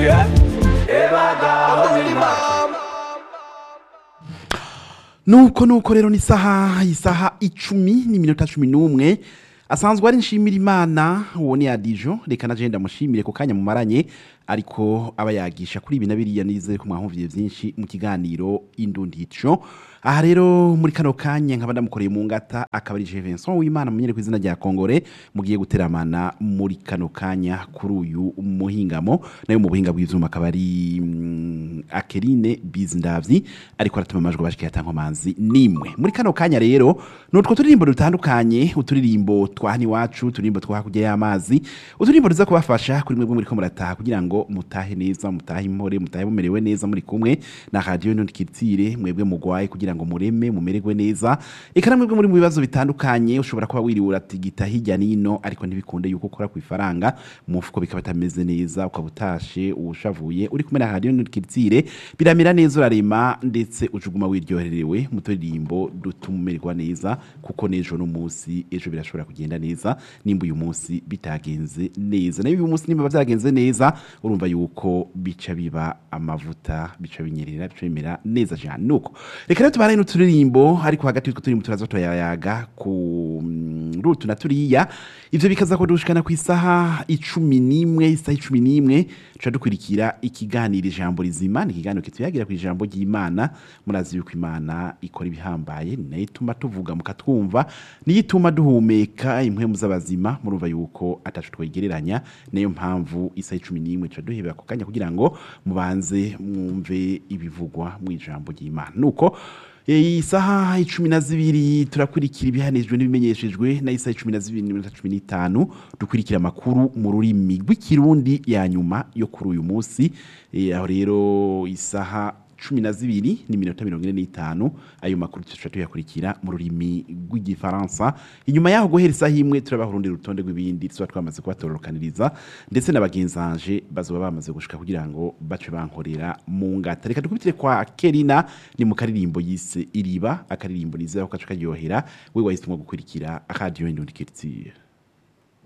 yeah. ebagaho n'imana nuko nuko rero ni isaha isaha icumi n'iminota cumi n'umwe asanzwe ari nshimira imana uwo ni adijo reka na jenda mushimire ku kanya mumaranye ariko aba yagisha kuri ibi na biriya nizere ko mwahumviye byinshi mu kiganiro indundico aha rero muri kano kanya nkaba ndamukoreye mu ngata akaba ari Vincent w'Imana munyere ku izina rya Kongore mugiye guteramana muri kano kanya kuri uyu muhingamo nayo mu buhinga bw'ivyuma akaba ari mm, Akeline Bizndavyi ariko aratuma amajwi bashika yatankomanzi nimwe muri kano kanya rero nutwo turirimbo dutandukanye uturirimbo twahani wacu uturirimbo twahakurya y'amazi uturirimbo tuza kubafasha kuri mwebwe muri ko murataha kugira ngo mutahe neza mutahe impore mutahe mumerewe neza muri kumwe na radio ntukitire mwebwe mugwaye kugira ngo mureme mumererwe neza eka namwe mwebwe muri mu bibazo bitandukanye ushobora kuba wiriwe uratigita hirya nino ariko ntibikunde yuko ukora ku ifaranga mu mufuko bikaba bitameze neza ukaba utashe uwushavuye uri kumwe na radio ntukitire biramera neza urarema ndetse ujuguma wiryohererewe mu turirimbo dutuma umererwa neza kuko n'ejo n'umunsi ejo birashobora kugenda neza nimba uyu munsi bitagenze neza nayo uyu munsi nimba byagenze neza urumva yuko bica biba amavuta bica binyerera bica bimera neza cyane nuko reka rero tubane n'uturirimbo ariko hagati y'utwo turirimbo turaza turayayaga ku mm, rutu na turiya ivyo bikaza kudushikana ku isaha icumi n'imwe isaha icumi n'imwe tuca dukurikira ikiganiro ijambo rizima ni ikiganiro kituyagira ku ijambo ry'imana murazi yuko imana ikora ibihambaye ni nayo ituma tuvuga mukatwumva niyo ituma duhumeka impwemu z'abazima murumva yuko atacu twegereranya nayo mpamvu isaha icumi n'imwe tuca duhebera ku kanya kugira ngo mubanze mwumve ibivugwa mu ijambo ry'imana nuko iyi saha icumi na zibiri turakurikira ibihanijwe n'ibimenyeshejwe na isaha icumi na zibiri n'iminota cumi n'itanu dukurikira amakuru mu rurimi rw'ikirundi ya nyuma yo kuri uyu munsi Eh, aho rero isaha cumi na zibiri n'iminota mirongo ine n'itanu ayo makuru tuca tuyakurikira mu rurimi rw'igifaransa inyuma yaho guhera isaha imwe turabaha urundi rutonde rw'ibindi tuba twamaze kubatororokaniriza ndetse na bagenzanje bazoba bamaze gushika kugira ngo bace bankorera mu ngata reka dukubitire kwa kerina ni mu karirimbo yise iriba akaririmbo nizera ko kaca karyohera we wahisemo gukurikira akadiyo indundi keritiye